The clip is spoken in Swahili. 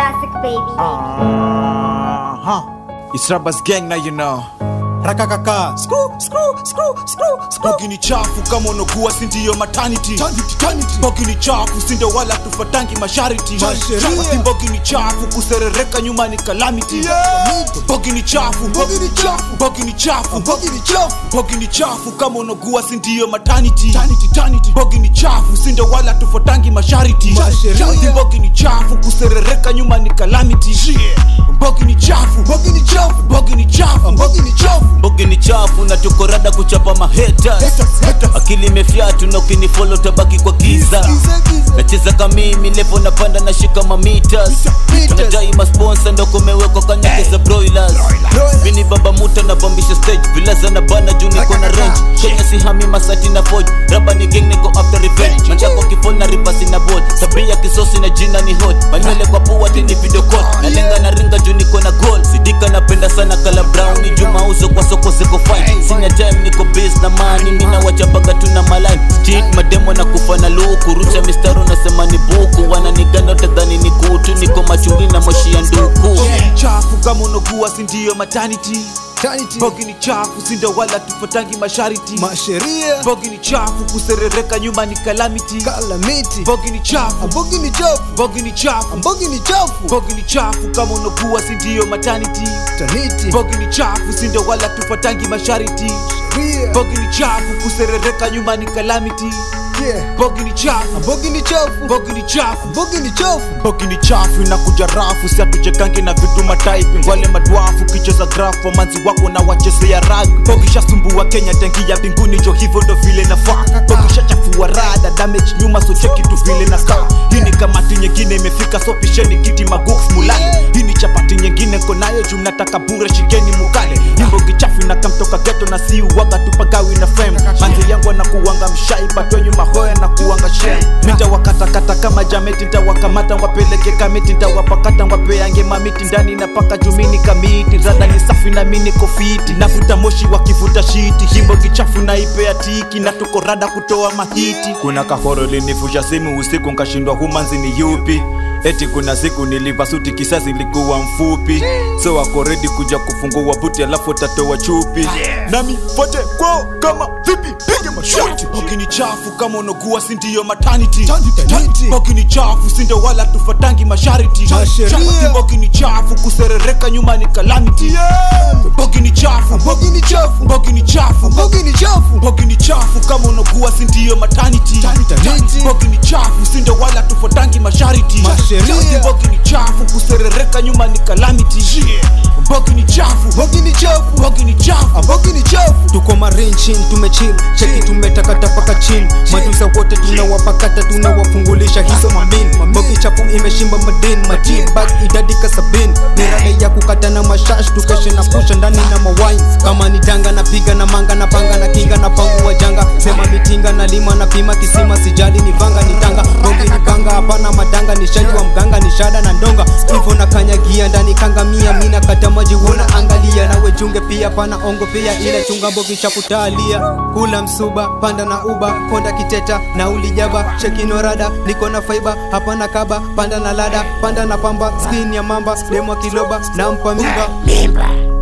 Classic baby. Uh-huh. It's Rabas gang now you know. rakakaka skru skru skru skru skru Bogi ni chafu kama unokuwa si ndio maternity. Tanity, tanity. Bogi ni chafu si ndio wala tufatangi mashariti. Masheria. Ati Bogi ni chafu kuserereka nyuma ni calamity. Yeah. Bogi ni chafu. Bogi ni chafu. Bogi ni chafu. Bogi ni chafu Bogi ni chafu kama unokuwa si ndio maternity. Tanity, tanity. Bogi ni chafu si ndio wala tufatangi mashariti. Masheria. Ati Bogi ni chafu kuserereka nyuma ni calamity. Bogi ni chafu. Bogi ni chafu Bogi ni chafu. Bogi ni chafu Bogi ni chafu na tuko rada kuchapa mahaters Haters, haters. akili imefyatu na ukinifolo tabaki kwa giza Giza, giza. nacheza kamimi levo napanda na shika mamitas Meters. tunadai masponsa ndo kumewekwa kanyake za broilers Broilers. mini baba muta na bambisha stage vilaza na bana juu niko na range kenya sihami masati na foj raba ni gang niko after revenge manjako kifol na rivasi na ball sabia kisosi na jina ni hot manywele kwa pua tini video call nalenga na ringa juu niko na goal sidika napenda sana kala brown ni juma uso kwa soko ziko fine sina time niko biz na mani mina wachapaga tu na maline street mademo na kufa na luku rusha mistaro nasema ni buku wananiganda utadhani ni kutu niko machungi na moshi ya nduku Bogi ni chafu kama unokuwa si ndio maternity. Tanity. Bogi ni chafu si ndio wala tufatangi mashariti. Masheria Bogi ni chafu kuserereka nyuma ni calamity. Calamity Bogi ni chafu. Bogi ni chafu Bogi ni chafu. Bogi ni chafu Bogi ni chafu kama unokuwa si ndio maternity. Tanity Bogi ni chafu si ndio wala tufatangi mashariti. Sheria Bogi ni chafu kuserereka nyuma ni calamity. Yeah Bogi ni chafu. Bogi ni chafu Bogi ni chafu. Bogi ni chafu bogi ni chafu na kuja rafu si hatuchekangi na vitu mataipi wale madwafu kicheza grafu manzi wako na wachezea rag bogi shasumbua kenya tangi ya mbinguni jo hivyo ndo vile nafaa bogi shachafua rada damage nyuma so cheki tu vile na kaa hii ni kamati nyingine imefika so pisheni kiti magooks mulale hii ni chapati nyingine konayo juu mnataka bure shikeni mukale hii bogi chafu na kamtoka geto na si uwaga tupagawi na fame manzi yangu anakuwanga mshai patwe nyuma hoya na kuwanga shem nitawakatakata kama jameti ntawakamata wapeleke kamiti ntawapakata wapeange mamiti ndani na paka jumini kamiti rada ni safi na mini kofiti navuta moshi wakivuta shiti himbo kichafu na ipea tiki na tuko rada kutoa mahiti kuna kahoro linivusha simu usiku nkashindwa humanzi ni yupi eti kuna siku niliva suti kisasi ilikuwa mfupi so wako redi kuja kufungua buti alafu tatoa chupi nami fote kwao kama vipi pige mashuti bogi ni chafu kama unokuwa si ndio maternity Tanity. bogi ni chafu si ndio wala tufatangi mashariti Masheria. Chapati bogi ni chafu kuserereka nyuma ni calamity bogi ni chafu Bogi ni chafu bogi ni chafu Bogi ni chafu bogi ni chafu kama unokuwa si ndio maternity Tanity. bogi ni chafu si ndio wala tufatangi mashariti Masheria. Chapati bogi ni chafu kuserereka nyuma ni calamity bogi ni chafu Bogi ni chafu bogi ni chafu Bogi ni chafu Tuko marinchin tumechill Cheki tumetakata paka chin Madusa wote tunawapakata tunawafungulisha hizo mamin Bogi chafu imeshimba madin Matin bag idadi kasabin Ni rada ya kukata na mashash Tukeshe na pusha ndani na mawine Kama ni danga na piga na manga na panga na kinga na pangu wa janga Sema mitinga na lima na pima kisima Sijali ni vanga ni tanga Bogi ni banga hapana madanga Ni shali wa mganga ni shada na ndonga Hivo na kanyagia ndani kangamia Mina kata maji wona angalia Nawe junge pia pana ongo pia Ile chunga mbogi cha kutalia Kula msuba panda na uba Konda kiteta na ulijaba Chekino rada niko na faiba Hapana kaba panda na lada Panda na pamba skin ya mamba Demwa kiloba na mpa mimba